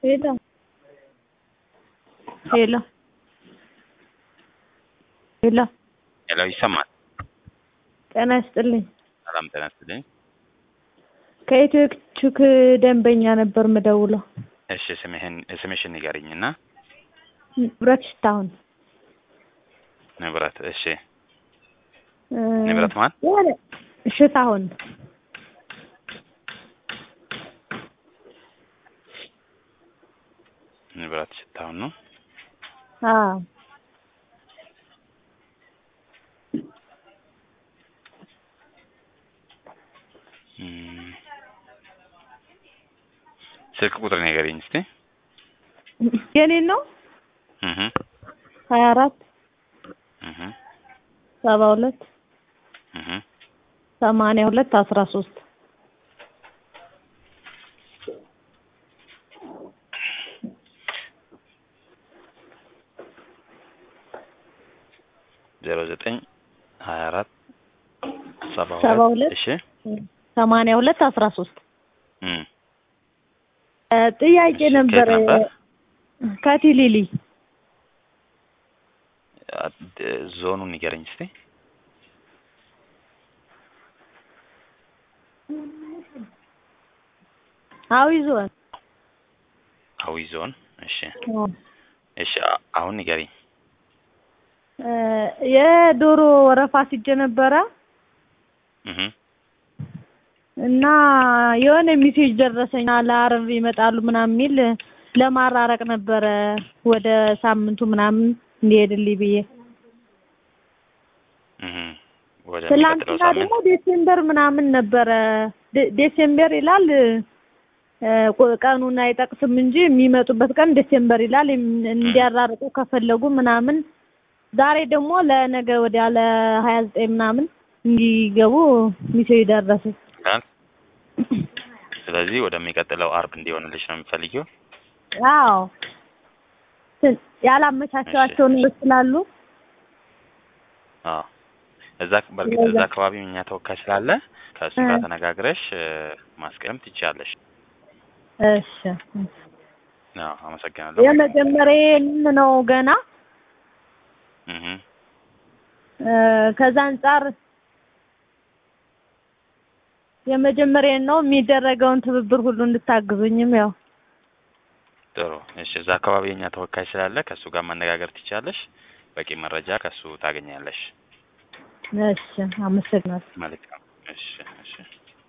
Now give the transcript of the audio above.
ሄሎ ሄሎ ሄሎ ሄሎ ይሰማል? ጤና ይስጥልኝ። ሰላም ጤና ይስጥልኝ። ከኢትዮ ቹክ ደንበኛ ነበር ምደውለው። እሺ ስምህን ስምሽን ንገሪኝና ንብረት ሽታሁን ንብረት እሺ እ ንብረት ማን? የሆነ ሽታሁን ንብረት ሽታሁን ነው። አዎ እም፣ ስልክ ቁጥር ንገሪኝ እስቲ። የኔን ነው እህ ሀያ አራት እህ ሰባ ሁለት እህ ሰማንያ ሁለት አስራ ሶስት ዜሮ ዘጠኝ ሀያ አራት ሰባ ሰባ ሁለት ሁለት እሺ ሰማንያ ሁለት አስራ ሶስት እም ጥያቄ እሺ፣ ነበር ከየት ነበር? ከቲሊሊ አድ- ዞኑን ንገረኝ እስቲ። አዊ ዞን አዊ ዞን እሺ እሺ አ- አሁን ንገሪኝ። እ የዶሮ ወረፋ ሲጀ ነበረ እህ እና የሆነ ሜሴጅ ደረሰኝ ለአረብ ይመጣሉ ምናምን የሚል ለማራረቅ ነበረ ወደ ሳምንቱ ምናምን እንዲሄድልኝ ብዬ እህ ወደ የሚቀጥለው ትላንትና ሳምንት ደግሞ ዴሴምበር ምናምን ነበረ ዴ- ዴሴምበር ይላል እ ቆ- ቀኑን አይጠቅስም እንጂ የሚመጡበት ቀን ዴሴምበር ይላል እም- እንዲያራርቁ ከፈለጉ ምናምን ዛሬ ደግሞ ለነገ ወዲያ ለሀያ ዘጠኝ ምናምን እንዲገቡ ሚሴጅ ደረሰ ይላል። ስለዚህ ወደሚቀጥለው አርብ እንዲሆንልሽ ነው የምፈልጊው። አዎ ትን- ያላመቻቸዋቸው ነገሮች ስላሉ አዎ እዛ በእርግጥ እዛ አካባቢ እኛ ተወካይ ስላለ ከእሱ ጋር እ። ተነጋግረሽ እ፣ ማስቀደም ትችያለሽ። እሺ አዎ አመሰግናለሁ። የመጀመሪያዬም ነው ገና እህ እ፣ ከዛ አንጻር የመጀመሪያዬን ነው የሚደረገውን ትብብር ሁሉ እንድታግዙኝም ያው ጥሩ እሺ። እዛ አካባቢ የኛ ተወካይ ስላለ ከእሱ ጋር መነጋገር ትችያለሽ። በቂ መረጃ ከእሱ ታገኛለሽ። እሺ አመሰግናለሁ መልካም እሺ እሺ